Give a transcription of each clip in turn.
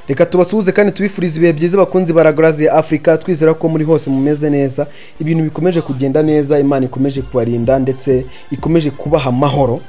reka tubasuhuze kandi tubifurize ibihe byiza bakunzi baragaraziye afurika twizera ko muri hose mumeze neza ibintu bikomeje kugenda neza imana ikomeje kubarinda ndetse ikomeje kubaha amahoro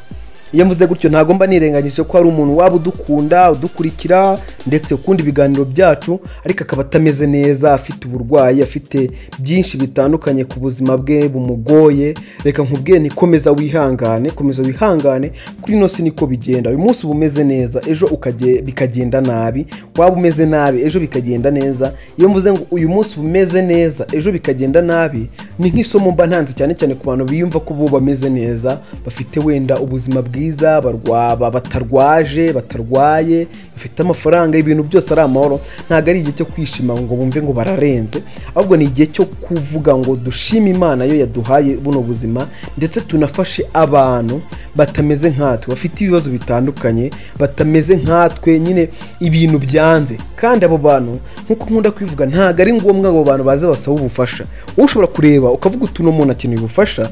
iyo mvuze gutyo ntabwo mba nirengagije ko hari umuntu waba udukunda udukurikira ndetse ukunda ibiganiro byacu ariko akaba atameze neza afite uburwayi afite byinshi bitandukanye ku buzima bwe bumugoye reka nkubwire ni komeza wihangane komeza wihangane kuri ino si niko bigenda uyu munsi uba umeze neza ejo ukage- bikagenda nabi waba umeze nabi ejo bikagenda neza iyo mvuze ngo uyu munsi uba umeze neza ejo bikagenda nabi ni nk'isomo mba ntanze cyane cyane ku bantu biyumva ko bo bameze neza bafite wenda ubuzima bwiza barwaba batarwaje batarwaye bafite amafaranga ibintu byose ari amahoro ntabwo ari igihe cyo kwishima ngo bumve ngo bararenze ahubwo ni igihe cyo kuvuga ngo dushime imana yo yaduhaye buno buzima ndetse tunafashe abantu batameze nkatwe bafite ibibazo bitandukanye batameze nkatwe nyine ibintu byanze kandi abo bantu nk'uko nkunda kubivuga ntabwo ari ngombwa ngo abo bantu baze basaba ubufasha wowe ushobora kureba ukavuga uti uno muntu akeneye ubufasha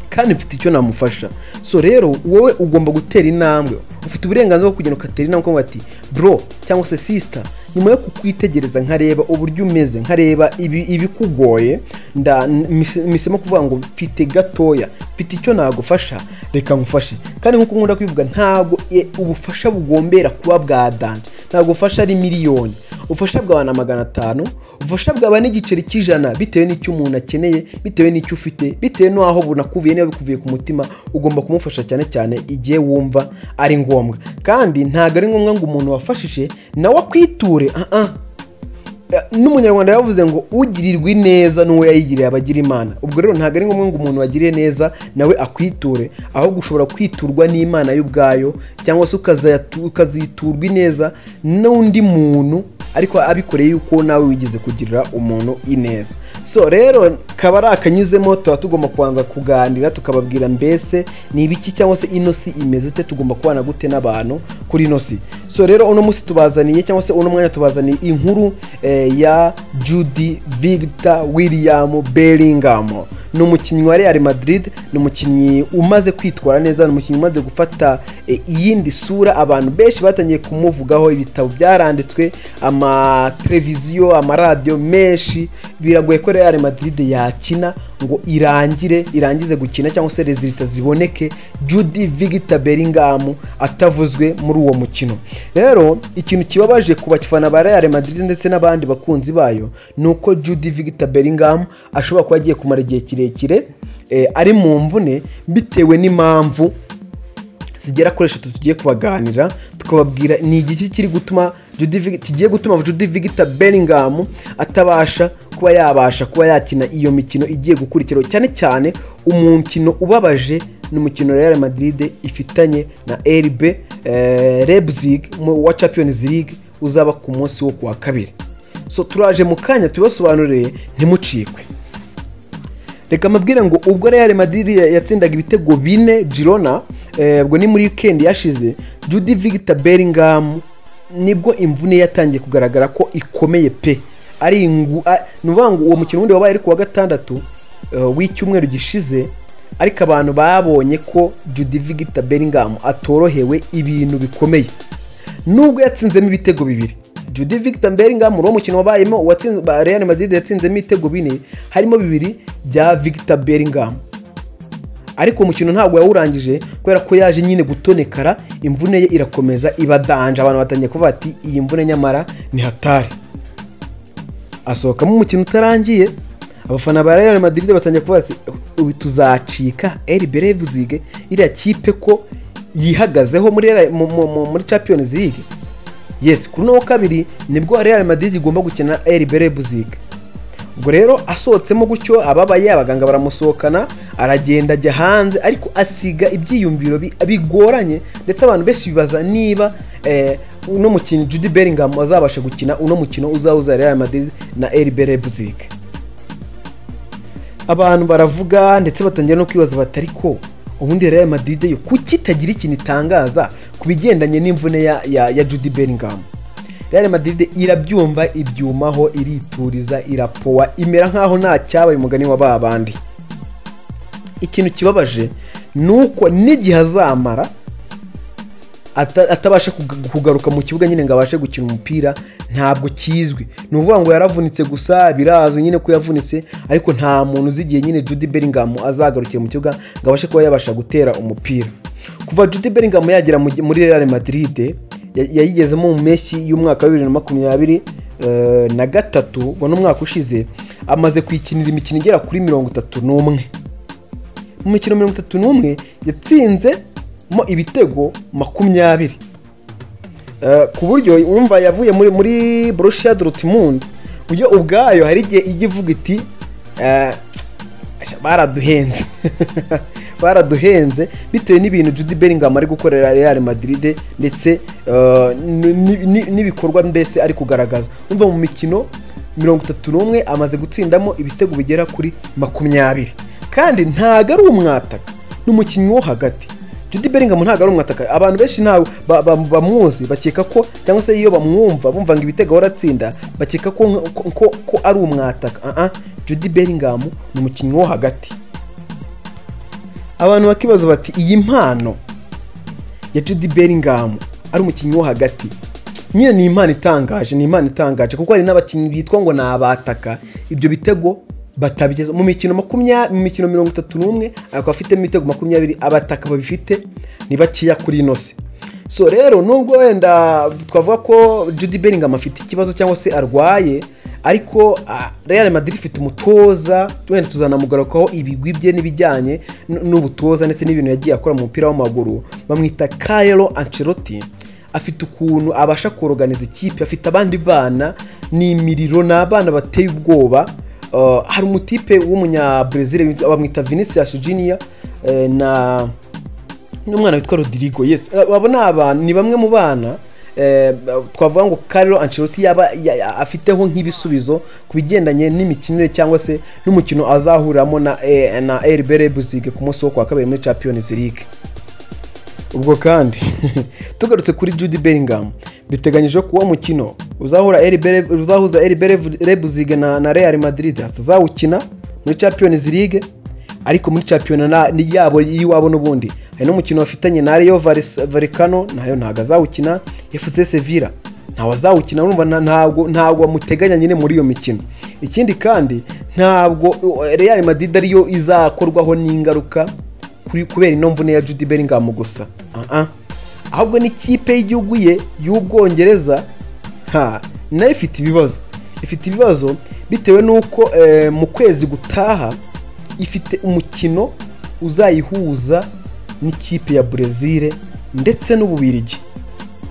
kandi mfite icyo namufasha so rero wowe ugomba gutera intambwe ufite uburenganzira bwo kugenda ugatera intambwe ukavuga ati bro cyangwa se sisita nyuma yo kukwitegereza nkareba uburyo umeze nkareba ibi- ibikugoye nda- mpis- mpisemo kuvuga ngo mfite gatoya mfite icyo nagufasha reka ngufashe kandi nk'uko nkunda kwivuga ntabwo e, ubufasha bugombera kuba bwa danje ntabwo ubufasha ari miliyoni ubufasha bwaba na magana atanu ubufasha bwaba n'igiceri cy'ijana bitewe n'icyo umuntu akeneye bitewe n'icyo ufite bitewe n'aho bunakuviye niba bikuviye ku mutima ugomba kumufasha cyane cyane igihe wumva ari ngombwa kandi ntabwo ari ngombwa ngo umuntu wafashije nawe akwiture ah ah n'umunyarwanda yavuze ngo ugirirwa ineza n'uwo yayigiriye abagira imana ubwo rero ntabwo ari ngombwa ngo umuntu wagiriye neza nawe akwiture ahubwo ushobora kwiturwa n'imana y'ubwayo cyangwa se ukazayatu- ukaziturwa ineza n'undi muntu ariko abikoreye yuko nawe wigeze kugirira umuntu ineza so rero kaba ari akanyuzemo tuba tugomba kubanza kuganira tukababwira mbese ni ibiki cyangwa se ino si imeze ite tugomba kubana gute n'abantu kuri ino si so rero uno munsi tubazaniye cyangwa se uno mwanya tubazaniye inkuru eh, ya judy victor william bellingham ni umukinnyi wa real madrid ni umukinnyi umaze kwitwara neza ni umukinnyi umaze gufata eh, iyindi sura abantu benshi batangiye kumuvugaho ibitabo byaranditswe amateleviziyo amaradiyo menshi biragoye ko real madrid yakina ngo irangire irangize gukina cyangwa se rezilita ziboneke judy victor bellingham atavuzwe muri uwo mukino rero ikintu kibabaje ku bafana ba real madrid ndetse n'abandi bakunzi bayo ni uko judy victor bellingham ashobora kuba agiye kumara igihe kirekire eh, ari mu mvune bitewe n'impamvu zigera kuri eshatu tugiye kubaganira tukababwira ni igiki kiri gutuma Judy Vig- kigiye gutuma Judy Victor Bellingham atabasha kuba yabasha kuba yakina iyo mikino igiye gukurikiraho cyane cyane umukino ubabaje ni umukino Real Madrid ifitanye na RB eh, Leipzig mu- wa Champions League uzaba ku munsi wo kuwa kabiri so turaje mu kanya tubasobanurire ntimucikwe reka mbabwire ngo ubwo Real Madrid ya- yatsindaga ibitego bine Girona eh, ubwo ni muri weekend yashize Judy Victor Bellingham nibwo imvune yatangiye kugaragara ko ikomeye pe ari ingu a- ni ukuvuga ngo uwo mukino wundi wabaye ari ku wa gatandatu eh, w'icyumweru gishize ariko abantu babonye ko Judy Victor Bellingham atorohewe ibintu bikomeye nubwo yatsinzemo ibitego bibiri Judy Victor Bellingham muri uwo mukino wabayemo uwatsinze- ba- Real Madrid yatsinzemo ibitego bine harimo bibiri bya Victor Bellingham ariko uwo mukino ntabwo yawurangije kubera ko yaje nyine gutonekara imvune ye irakomeza ibadanje abantu batangiye kuvuga ati iyi mvune nyamara ni hatari asohokamo umukino utarangiye abafana ba Real Madrid batangiye kuvuga ati ubu tuzacika RB Leipzig iriya kipe ko yihagazeho muri Real- mu- mu- mu- muri Champions League yes kuri uno wa kabiri nibwo Real Madrid igomba gukina na RB Leipzig ubwo rero asohotsemo gutyo ababaye abaganga baramusohokana aragenda ajya hanze ariko asiga ibyiyumviro bi- bigoranye ndetse abantu benshi bibaza niba eh, uno mukino Jude Bellingham azabasha gukina uno mukino uzahuza Real Madrid na RB Leipzig abantu baravuga ndetse batangira no kwibaza bati ariko ubundi Real Madrid yo kuki itagira ikintu itangaza ku bigendanye n'imvune ya, ya, ya Jude Bellingham Real Madrid irabyumva ibyumaho irituriza irapowa imera nkaho nta cyabaye umugani wa ba bandi ikintu kibabaje ni uko n'igihe azamara ata- atabasha kuga- kugaruka mu kibuga nyine ngo abashe gukina umupira ntabwo kizwi ni ukuvuga ngo yaravunitse gusa birazwi nyine ko yavunitse ariko nta muntu uzi igihe nyine Jude Bellingham azagarukira mu kibuga ngo abashe kuba yabasha gutera umupira kuva Jude Bellingham yagera mu- muri Real Madrid ya- yayigezemo mu mpeshyi y'umwaka wa bibiri na makumyabiri eh, na gatatu wa n'umwaka ushize amaze kuyikinira imikino igera kuri mirongo itatu n'umwe mu mikino mirongo itatu n'umwe yatsinzemo ibitego makumyabiri Eh, ku buryo wumva yavuye muri muri Borussia Dortmund yo ubwayo hari igihe ijya ivuga iti eh, "Asha, baraduhenze baraduhenze bitewe n'ibintu Jude Bellingham ari gukorera Real Madrid ndetse eh, n- n- n'ibikorwa mbese ari kugaragaza umva mu mikino mirongo itatu n'umwe amaze gutsindamo ibitego bigera kuri makumyabiri kandi ntago ari umwataka ni umukinnyi wo hagati Jude Bellingham ntabwo ari umwataka abantu benshi ntawe ba- ba- bamuzi bakeka ko cyangwa se iyo bamwumva bumva ngo ibitego baratsinda bakeka ko, nk- ko, ko, ko ari umwataka uh -uh. Jude Bellingham ni umukinnyi wo hagati abantu bakibaza bati iyi mpano ya Jude Bellingham ari umukinnyi wo hagati nyine ni impano itangaje ni impano itangaje kuko hari n'abakinnyi bitwa ngo ni abataka ibyo bitego batabigeza mu mikino makumya mu mikino mirongo itatu n'umwe akaba afitemo ibitego makumyabiri abataka babifite ni bakeya kuri ino si so rero nubwo wenda twavuga ko Jude Bellingham afite ikibazo cyangwa se arwaye ariko ah, Real Madrid ifite umutoza wenda tuzanamugarukaho ibigwi bye n'ibijyanye n- n'ubutoza ndetse n'ibintu yagiye akora mu mupira w'amaguru bamwita Carlo Ancelotti afite ukuntu abasha koroganiza ikipe afite abandi bana ni imiriro ni abana bateye ubwoba Uh, hari umutipe w'umunyabrazil bamwita Vinicius Junior eh, na n'umwana witwa Rodrigo yes abo ni abantu ni bamwe mu bana eh, twavuga ngo Carlo Ancelotti yaba ya- ya- afiteho nk'ibisubizo ku bigendanye n'imikinire cyangwa se n'umukino azahuriramo na eh, na RB Leipzig ku munsi wo kwa kabiri muri Champions League ubwo kandi tugarutse kuri Jude Bellingham biteganyije ko uwo mukino uzahura RB Lev- uzahuza RB Lev- Leipzig na, na Real Madrid atazawukina muri Champions League ariko muri Champions na ni yabo y'iwabo n'ubundi hari n'umukino bafitanye na Rayo Valis- Vallecano nayo ntago azawukina FC Sevilla ntawe azawukina urumva nta- ntabwo ntabwo muteganya nyine muri iyo mikino ikindi kandi ntabwo Real Madrid ariyo izakorwaho n'ingaruka kuri- kubera ino mvune ya Jude Bellingham gusa Ah, ah. ahubwo n'ikipe y'igihugu ye y'ubwongereza ha nayo ifite ibibazo ifite ibibazo bitewe n'uko eh, mu kwezi gutaha ifite umukino uzayihuza n'ikipe ya Brezil ndetse n'Ububirigi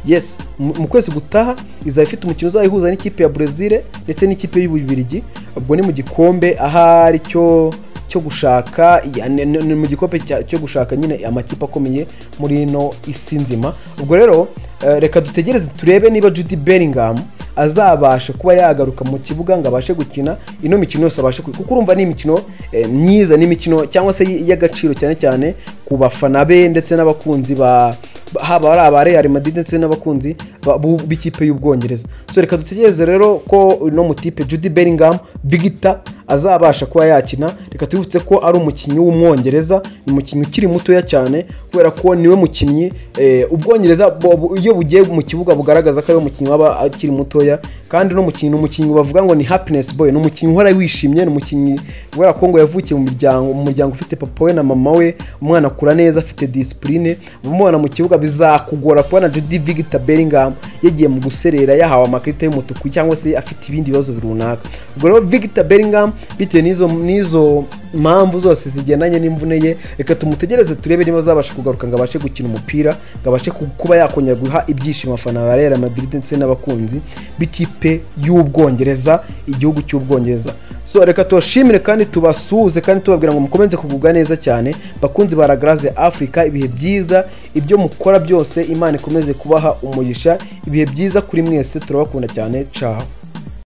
yes mu mu kwezi gutaha izaba ifite umukino uzayihuza n'ikipe ya Brezil ndetse n'ikipe y'Ububirigi ubwo ni mu gikombe ahari cyo cyo gushaka ya- ni- ni ni mu gikombe cya- cyo gushaka nyine amakipe akomeye muri ino isi nzima ubwo rero eh, reka dutegereze turebe niba Jude Bellingham azabasha kuba yagaruka mu kibuga ngo abashe gukina ino mikino yose abashe kwiga kuko urumva ni imikino eh, myiza ni imikino cyangwa se y- y'agaciro cyane cyane ku bafana be ndetse n'abakunzi ba ba- haba ari aba Real Madrid ndetse n'abakunzi ba- bu- b'ikipe y'ubwongereza so reka dutegereze rero ko uno mutipe Jude Bellingham Victor azabasha kuba yakina reka twibutse ko ari umukinnyi w'umwongereza ni umukinnyi ukiri mutoya cyane kubera ko niwe mukinnyi eh, ubwongereza bo- bo- iyo bugiye mu kibuga bugaragaza ko ari umukinnyi waba akiri mutoya kandi no mukinnyi ni umukinnyi bavuga ngo ni happiness boy ni umukinnyi uhora wishimye ni umukinnyi kubera ko ngo yavukiye mu muryango mu muryango ufite papa we na mama we umwana akura neza afite discipline umubona mu kibuga bizakugora kubona Jude Victor Bellingham yagiye mu guserera yahawe amakarita y'umutuku cyangwa se afite ibindi bibazo runaka ubwo rero Victor Bellingham bitewe n'izo n'izo mpamvu zose zigendanye n'imvune ye reka tumutegereze turebe niba azabasha kugaruka ngo abashe gukina umupira ngo abashe ku- kuba yakongera guha ibyishimo abafana ba Real Madrid ndetse n'abakunzi b'ikipe y'ubwongereza igihugu cy'ubwongereza so reka tubashimire kandi tubasuhuze kandi tubabwira ngo mukomeze kugubwa neza cyane bakunzi ba Ragaraze Africa ibihe byiza ibyo mukora byose Imana ikomeze kubaha umugisha ibihe byiza kuri mwese turabakunda cyane ciao